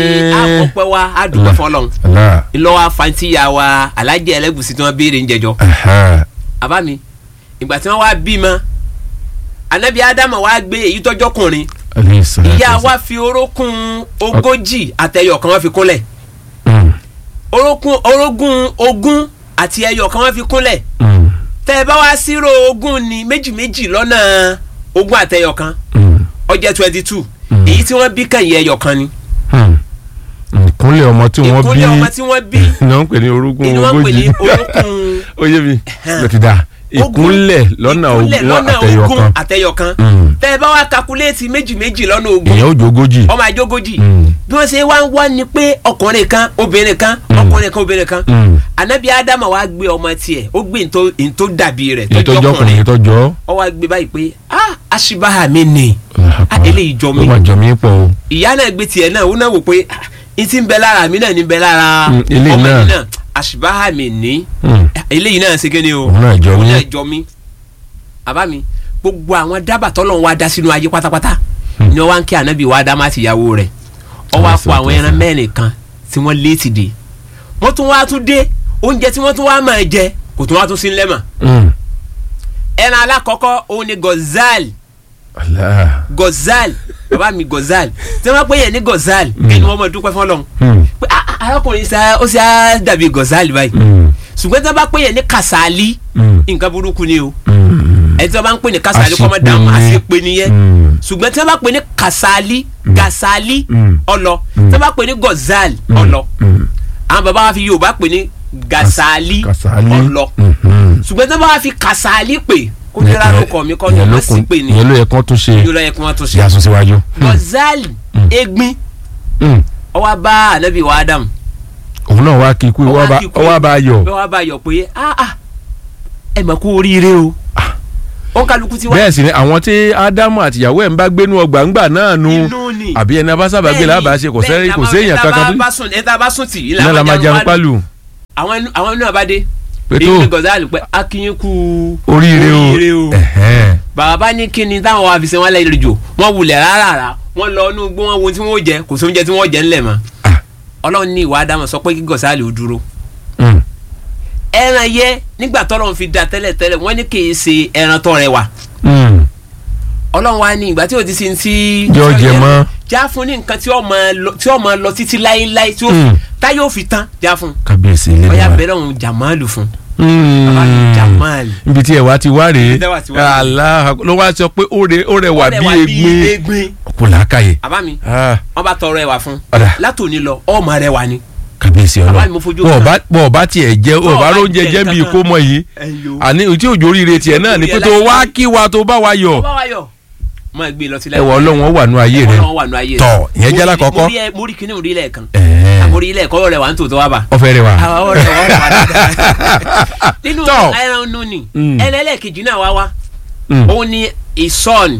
àpọ̀pẹ́ wa á dúpẹ́ fọlọ́n Allah. ńlọ́wọ́ afantiya wa alájẹ ẹlẹ́gùsì tí wọ́n béèrè ń jẹjọ́ Aha. àbá mi ìgbà tí wọ́n wá bímọ anabi adama wa gbé èyí tọ́jọ́kùnrin Alayhi salatu ìyá wassalam. wa fi orókùn ogójì àtẹyọ kan wọ́n fi kúnlẹ̀ Mm, orókùn orógùn ogún àti ẹyọ kan wọ́n fi kúnlẹ̀ mm, tẹ́ ẹ bá wá sírò ogún ní méjì méjì lọ́nà ogún àtẹyọ kan mm, ó jẹ́ twenty two Mm. èyí tí wọ́n bí kàn yẹ ẹyọ kan ni mm. ìkúnlẹ̀ ọmọ tí wọ́n bí ìkúnlẹ̀ ọmọ tí wọ́n bí ni wọ́n ń pè ní orúkún ni wọ́n ń pè ní ogójì orókùn ó yé mi ló ti dà ìkúnlẹ̀ lọ́nà ìkúnlẹ̀ ogún lọ́nà àtẹyọ ogún kan àtẹyọ kan Mm. tẹ́ ẹ bá wá kakuléètì méjì méjì lọ́nà ogún èèyàn ó jẹ ogójì ọmọ àjogójì Mm. bí wọ́n ṣe wá ń wá ni pé ọkùnrin kan obìnrin kan ọkùnrin kan obìnrin kan Mm. anabi adama wa gbé ọmọ tiẹ̀ ó gbé ntó ntó dàbí rẹ̀ èyí tó jọ ọkùnrin èyí tó jọ ó wá gbé báyìí pé ah aṣibaha mi ni ah eléyìí jọ ó mi mà jọ mí pọ̀ o ìyá náà gbé tiẹ̀ náà ó náà wò pé ah n ti ń bẹ lára mi náà ní bẹ lára Mm, eléyìí ọmọ náà. yìí náà aṣibaha mi ni Mm. eléyìí náà ṣe kéde o òun náà jọ òun mí náà jọ mí àbá mi gbogbo àwọn dábàá tọ́lọ̀ wa dá sínú ayé pátápátá ni wọ́n wá ń kí ànábì wa dá má ti yàwó rẹ̀ ọ wá kó àwọn ẹran mẹ́rin kan tí wọ́n lé ti dé wọ́n tún wá tún dé oúnjẹ tí wọ́n tún wá máa jẹ kò tún wá tún sí ńlẹ̀ mọ́ Mm. ẹran alákọ̀ọ́kọ́ òun ni gozal Allah. gozal bàbá mi gozal tí wọ́n pè yẹn ní gozal kí ni wọ́n mọ̀ dúpẹ́ fọlọ́n Mm. pé ah, ah, arákùnrin sa ó sì á dàbí gozal báyìí Mm. ṣùgbọ́n tí wọ́n bá pè yẹn ní kasali Mm. nǹkan burúkú ni o Mm. ẹni tí wọ́n bá ń pè ní kasali kọ́ mọ́ Àṣepé dàmú ni. àṣepé nìyẹn Mm. ṣùgbọ́n tí wọ́n bá pè ní kasali gasali Mm. ọlọ Mm. tí wọ́n bá pè ní gozal ọlọ Mm. àwọn bàbá wa fi yorùbá pè ní gasali Kasali. ọlọ Mhm. ṣùgbọ́n tí wọ́n bá wa fi kasali pè kó ní rárá kọ́ mi kọ́ ní Ìyẹn ló wọ́n sì kún- pè ní ìyẹn ló yẹ kán tún ṣe yóò lọ yẹ kí wọ́n tún ṣe. yà sún síwájú. gozal egbin Mm. ó wá bá anabi wa adam òun náà wá kí ikú Ó wá ó wá kí ikú. bá a yọ bí wọ́n bá yọ pé ah ah ẹ mọ̀ kú oríire o ó kálukú ti wá bẹ́ẹ̀ sì ni àwọn tí ádámù àtìyàwó ẹ̀ ń bá gbénú ọgbà ńgbà náà nu inú ni àbí ẹni abásábà gbé lábàá ṣe kò sẹ́yìn kò séèyàn kankan tó tó ẹ tá a bá sùn tì í náà la máa jẹun pálù àwọn inú- àwọn inú àbádé pé èyí tó ni gozal pé akínyín kú oríire oríire o o. ẹ̀hẹ́n. bàbá ní kí ni táwọn wa fi ṣe wọn lẹ́yìn lójó wọn wulẹ̀ rárá wọn lọ inú gbó wọn wo tí wọn ó jẹ kò sí oúnjẹ tí wọn ó jẹ ńlẹ̀ mọ́ Ah. ọlọ́run ní ìwà ádámọ̀ sọ pé kí gọ̀sálì ó dúró Mm. ẹran yẹ nígbà tọ́lọ́run fi da tẹ́lẹ̀ tẹ́lẹ̀ wọ́n ní kì í ṣe ẹran tó rẹwà Mm. ọlọ́run wa ní ìgbà tí o ti sin ti. Jọ jẹ mọ́. já fún ní nǹkan tí ó máa lọ tí ó máa lọ títí láéláé tí ó Mm. táyé ò fi tán já fún. kábíyèsí ilé ọ̀yà wa bẹ̀rẹ̀ òun jàmáàlù fún. Mm. bàbá mi jàmáàlù. ibi tí ẹ wá ti wá rèé Ibi tí ẹ wá ti wá rèé. Allah ló wá sọ pé ó rẹ- ó rẹwà bí Ọ̀rẹ́ wa egbin egbin. kò lákàyè àbá mi Ah, wọ́n bá tọrọ ẹwà fún. Ọ̀dà. látòní lọ ọmọ rẹ wà ní. kábíyèsí Bàbá ọlọ mi mo fojú bọ̀ kan. ọba bọ̀ ọba tiẹ̀ jẹ́ Bọ̀ ọba ọba róúnjẹ jẹ jẹ́ bí kankan. kó mọ yìí ẹyọ. àní tí òjò oríire tiẹ̀ náà ni pé tó wá kí wa tó bá wa yọ ọba wa yọ. máa gbé lọ sílẹ̀. ẹwà ọlọ́run wà nù ayé rẹ Ọlọ́run wà nù ayé rẹ. Tọ̀, ìyẹn jẹ́ Mo rí- lákọ̀ọ́kọ́. mo rí ẹ- mo rí kíní orí lẹ́ẹ̀kan. Ẹ̀ẹ́. àmọ́ orí lẹ́ẹ̀kọ́ rẹ̀ wà ń tòótọ́ wá bá. ọfẹ rẹ wa àwọn ọ̀rẹ́ wọn wà dáadáa. nínú Tọ̀. ẹran nù ni Mm. ẹlẹ́lẹ́kejì náà wá wá Mm. òun ni ìsọ̀n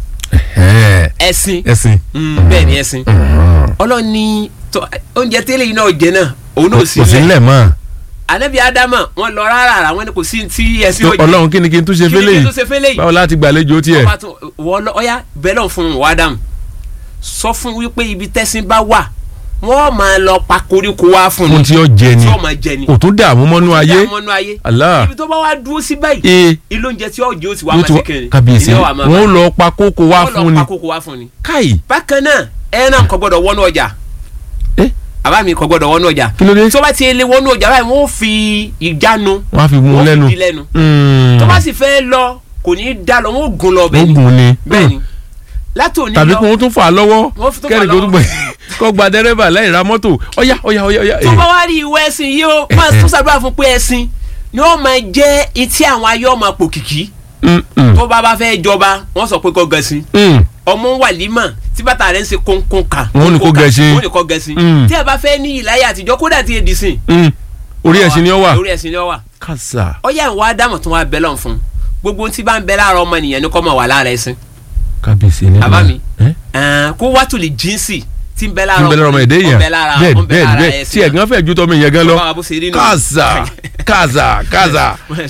Ẹ̀ẹ́. ẹ̀sìn ẹ̀sìn Mm, bẹ́ẹ̀ ni ẹ̀sìn ọlọ́run ní tọ́- oúnjẹ tẹ́lẹ̀ yìí náà jẹ náà òun náà sì kò sí lẹ̀ nílẹ̀ mọ́ anabi adama wọn lọ rárá rà wọn ni kò sí ti ẹ̀sìn Tó- ọlọ́run kí ni kí n tún ṣe Kí ni fẹ́lẹ̀ kí n yìí tún ṣe fẹ́lẹ̀ yìí? báwo láti gbàlejò tiẹ̀ ọba tún wọ́n lọ ọ̀yá bẹ́ẹ̀ lọ́n fún wa adam sọ fún wípé ibi tẹ́sìn bá wà wọ́n máa lọ pa koríko wá fún fún ni tí ó jẹ ni tí wọ́n máa jẹ ni kò tún dààmú mọ́nú ayé mọ́nú ayé Allah. ibi tó bá wá dúró sí báyìí ee ilé oúnjẹ tí ọjọ́ ó ti wá yóò máa tún ṣe kiri kábíyèsí ilé wa máa wọn ó bá- lọ pa kókó wá wọ́n fún lọ ni pa kókó wá fún ni. káì bákan náà ẹran kò gbọdọ̀ wọnú ọjà ẹ àbá mi kò gbọdọ̀ wọnú ọjà kí ló dé tó bá ti lè wọnú ọjà báyìí wọ́n ó fi ìjánu wọn á fi mú un wọ́n lẹ́nu fi di lẹ́nu Mm. tó bá sì fẹ́ lọ kò ní í dá lọ wọ́n ó gun lọ bẹ́ẹ̀ ó ni gùn ni bẹ́ẹ̀ Mm. ni látòní tàbí lọ kí wọ́n tún fà á lọ́wọ́ Wọ́n fi tún fà á kẹ́rì kó tún gbẹ lọ́wọ́. kó gba dẹ́rẹ́bà láì ra mọ́tò ọ̀yá ọ̀yá ọ̀yá ọ̀yá tó bá wá rí ìwé ẹ̀sìn yìí ó máa tún sábà fún pé ẹ̀sìn ni ó máa jẹ́ etí àwọn ayé ọmọ pò kìkì tó bá bá fẹ́ jọba wọ́n sọ pé kó gẹ̀ẹ́sìn ọmọ wàlímà tí bàtà rẹ̀ ń ṣe kónkón kan Wọ́n ní kó gẹṣin. wọ́n ní kó gẹṣin Mm. tí ẹ bá fẹ́ ní ìláyà àtijọ́ kódà tí èdè sìn orí ẹ̀sìn ni ó wà orí ẹ̀sìn ni ó wà kàṣà ọyá ìwà ádámù tún wá bẹ́lọ̀ fún gbogbo tí bá ń bẹ lára ọmọ nìyẹn ni kọ́ mọ̀ wà lára ẹ̀sìn kábíyèsí ni Bàbá mi. ẹ́ Ẹ̀ẹ́n, kó wá tùlì jíǹsì tí ń bẹ tí lára ń bẹ lọ́rọ̀ ọmọ èdè ó yẹn ń bẹ lára bẹ́ẹ̀ ó ń bẹ bẹ́ẹ̀ lára bẹ́ẹ̀ tí ẹ̀sìn ẹ̀gán fẹ́ ju tọ́mọ ìyẹn gan lọ Bàbá bó ṣe rí nù. kàṣà kàṣà kàṣà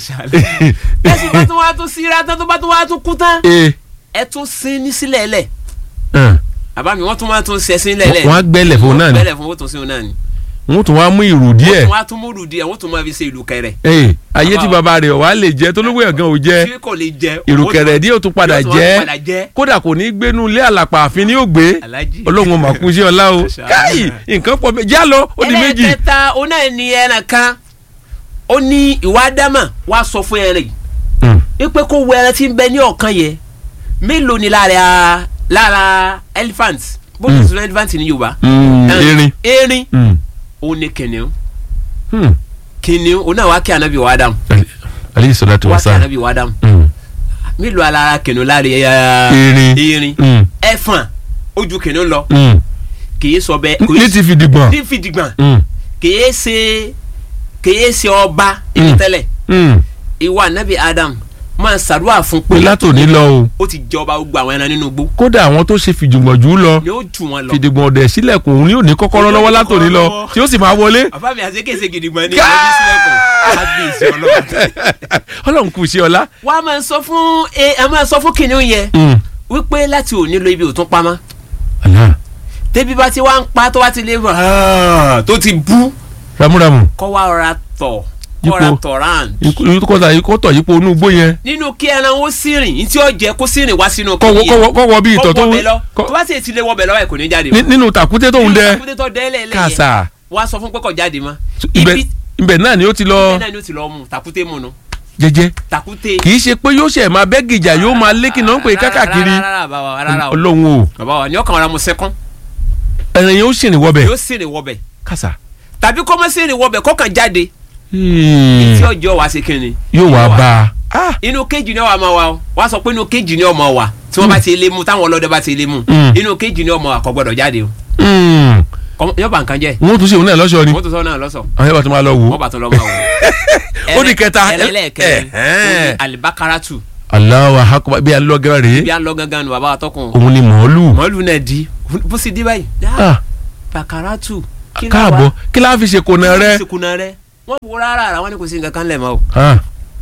ẹ̀sìn bá tún wá tún síra tán tó bá tún wá tún kú tán ee ẹ tún sin ní sílẹ̀ lẹ̀ ẹn, bàbá mi wọ́n tún máa tún ṣẹ̀sìn lẹ́lẹ̀ wọ́n á gbẹ́lẹ̀ fún un náà ni gbẹ́lẹ̀ fún owó tún sí òun náà ni wọ́n tún wá mú ìrù díẹ̀ wọ́n á tún múrù díẹ̀ wọ́n tún máa fi ṣe ìlú kẹrẹ ee ayé tí Bàbá baba rẹ̀ wà á lè jẹ́ tó lówó ẹ̀gán ò jẹ́ tí kò lè jẹ ìrùkẹ̀rẹ̀ díẹ̀ ó tún padà yóò tún wá jẹ́ padà jẹ́ kódà kò ní gbénu ilé àlàpà àfin ni yóò gbé Alhaji. ọlọ́run mà kú sí ọlá o Masha Allah. káyì nǹkan pọ̀ bẹ́ẹ̀ já lọ ó di méjì ẹlẹ́kẹta òun náà ní ẹran kan ó ní ìwà ádámà wá sọ fún ẹran yìí Mm, wípé kó wo ẹran tí ń bẹ ní ọ̀kan yẹ mélòó ni lára lára elephant bó ti Mm. sọ elephant ní yorùbá mm, Eh, erin erin Mm, òun ni kìnìún mm. kìnìún òun náà wá kí anabi wa dáhùn Ali- alayhi salatu wá wa kí salam anabi wa dáhùn Mm, mélòó alára kìnìún lára ẹ Erin. erin mm, ẹfọ̀n ojú kìnìún lọ mm. kìí sọ bẹ́ẹ̀ ní ti fi dìgbọ̀n ní fìdígbọ̀n Mm, kìí ṣe kìí ṣe ọba Mm. ibi tẹ́lẹ̀ mm. ìwà anabi adam máa ṣàdúrà fún pé pé látòní lọ o ó ti jọba gbogbo àwọn ẹran nínú igbó kódà àwọn tó ṣe fìjùmọ̀ jù ú lọ ni ó jù wọn lọ. fìdìgbọ̀n ọ̀dẹ̀ sílẹ̀kùn òun ni ò ní kọ́kọ́rọ́ Òun ni ò lọ́wọ́ ní látòní kọ́kọ́rọ́ lọ lọ́wọ́. tí ó sì máa wọlé bàbá mi àṣekéṣe gidigbọn ní Ká- ọdún sílẹ̀kùn kábíyèsí ọlọ́run. ọlọ́run kù sí ọlá. wàá máa sọ fún ẹ ẹ máa sọ fún kìnìún yẹn Mm. wípé láti òní lọ ibi òtún pamọ́ Allah. débi bá ti wá ń pa tó wá ti lé bọ̀ "Ah", tó ti bú ramúramù kọ́ wá rọra tọ̀ Yípo. kọ́ ra tọ̀ round. ikú kọ́ta ikú tọ̀ yípo inú igbó yẹn nínú kí ẹran ó sírìn ní tí ó jẹ kó sírìn wá sínú kọ́wọ́ kọ́wọ́ kọ́wọ́ bí ìtọ̀ tó kọ́ wọbẹ̀ lọ kọ́- tó bá sì ti lé wọbẹ̀ lọ́wọ́ ẹ̀ kò ní jáde ní- nínú tàkúté tó ń dẹ kúndé tó dẹ́lẹ̀ lẹ́yẹ kàṣà wá sọ fún pé kò jáde mọ́ ibẹ̀ ibi ibẹ̀ náà ni ó ti lọ ibẹ̀ náà ni ó ti lọ mú tàkúté mu nu jẹ́jẹ́ tàkúté. kì í ṣe pé yóò ṣe máa bẹ́ gìjà yóò máa lékì náà ń pè kákàkiri rárá rárá bàbá rárá o ọlọ́run o bàbá wa ni ọkàn ara mu sẹ́kún ẹ̀rìn yóò ṣìrìn wọbẹ̀ yóò sìnrìn wọbẹ̀ kàṣà tàbí kó má sìnrìn wọbẹ̀ kọ́kàn jáde Hmm. tí ọjọ́ wa ṣe kíni. yóò wá bá a inú kéjì ni ọwọ́ máa wà o wá sọ pé inú kéjì ni ọmọ wa tí wọ́n bá ti lé mu táwọn ọlọ́dẹ bá ti lé mu Mm. inú kéjì ni ọmọ wa kò gbọdọ̀ jáde o Hmm. Kọ́- yóò bá nǹkan jẹ́ wọ́n tún ṣe òun náà lọ́ṣọ́ ni wọ́n tó sọ náà lọ́sọ̀ àwọn yóò bá tún máa lọ wò wọ́n bá tó lọ́ máa wò. Ó di kẹta. ẹlẹ́ẹ̀kẹrin Ẹ̀hẹ́n. alibakaratu Allahu akbar bí alọ́gẹ́rẹ́ rèé bí a lọ gangan nu bàbá wa tọkùn òun ni mọ̀ọ́lù mọ́lù náà di bó sì di báyìí Ah, bakaratu kí la káàbọ̀ wa- kí láà fi ṣe kònà rẹ sikuna rẹ wọn wo rárá ara wọn ni kò sí nǹkan kan lẹ̀ mọ́ o Ah,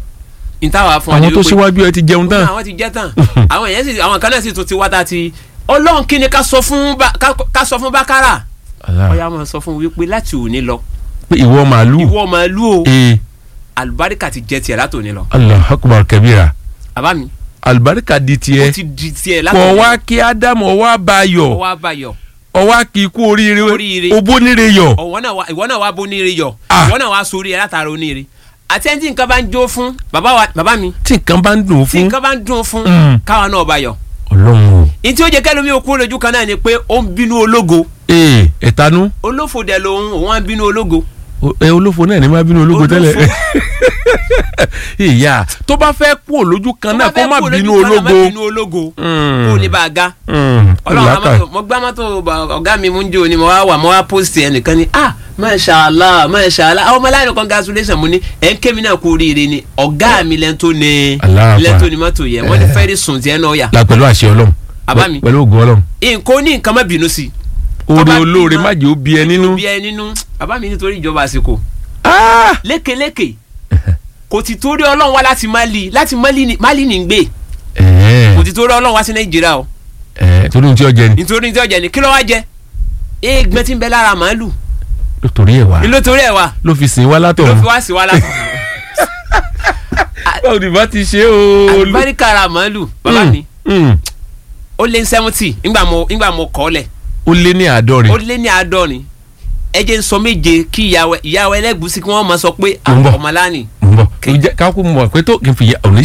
ìtawà fún àwọn tó síwájú ẹ ti jẹun tán àwọn ti jẹ́ tán àwọn èèyàn sì àwọn kan náà sì tún ti wá tá a ti ọlọ́run kí ni ká sọ fún Ba- ká- ká sọ fún bákàrà Allah. ọ̀yà máa sọ fún wípé láti òní lọ pé ìwọ màálù ìwọ màálù o ee àlùbáríkà ti jẹ tiẹ̀ láti òní lọ Allahu akbar kabira àbá mi alibarika di ó tiẹ̀ ti di tiẹ̀ láti kọ̀ òní wá kí ádámù ọwọ́ abayọ̀ ọwọ́ àbáyọ ọwọ́ kí ikú oríire Oríire. obónire yọ̀ ọwọ́ náà wá ìwọ náà wá bó níire yọ Ah. ìwọ náà wá sórí ẹ látara oníire àti ẹni tí nǹkan bá ń jó fún bàbá wa bàbá mi tí nǹkan bá ń dùn tí fún nǹkan bá ń dùn fún Mm. káwa náà bá yọ ọlọ́run o ní tí ó jẹ kẹlòmí òkú lójú kan náà ni pé ó ń bínú ológo ee ẹ̀tanú olófò dẹ̀ lòun òun á bínú ológo o- ẹ olófo náà ní má bínú ológo Olófo. tẹ́lẹ̀ ìyá tó bá fẹ́ kú olójú kan náà kó má bínú ológo má ológo bínú ológo Mm. kó lè bá a ga Mm, ọlọ́run làákà. àmọ́ mo gbá mọ́tò bá- ọ̀gá mi mú ń jò ni mo wá wà mo wá post ẹnìkan ni ah masha allah masha allah àwọn ọmọláyìn congratulation mo ní ẹ̀ ń ké mi náà kú oríire ni ọ̀gá mi lẹ́ni tó ní Allah lẹ́ni Akbar. tó ní mọ́tò yẹ wọ́n ní fẹ́ẹ́ sùn tiẹ̀ náà yà la pẹ̀lú àṣẹ ọlọ́run Bàbá mi. pẹ̀lú ògùn ọlọ́run nǹkan ó ní nǹkan má bínú sí i oore Tó bá olóore bímọ, má jẹ́ ó bí ẹ nínú bí ẹ nínú bàbá mi nítorí ìjọba àsìkò Ah! lékeleke kò ti torí ọlọ́run wá láti Mali láti Mali ni Mali ní ń gbé Ẹ̀ẹ́, kò ti torí ọlọ́run wá sí Nàìjíríà o ẹ̀ẹ́, torí ohun tí ó jẹ ni nítorí tí ọjà ni kí ló wá jẹ eégbẹ́ tí ń bẹ lára màálù torí ẹ̀ wá ni ló torí ẹ̀ wá ló fi sìn wá ló látọ̀run fi wá sí wa látọ̀ báwo ni bá ti ṣe o. àlùbáríkà ara màálù bàbá mi Mm. ó lé ní seventy ńgbà mo ńgbà mo kọ́ lẹ̀ ó lé ní àádọ́rin ó lé ní àádọ́rin ẹ jẹ́ ń sọ méje kí ìyàwó ìyàwó ẹlẹ́gùsí kí wọ́n máa sọ pé Mo ń bọ̀. ọmọláni mo ń bọ̀ ká kú mọ̀ pé tó kí n fi òní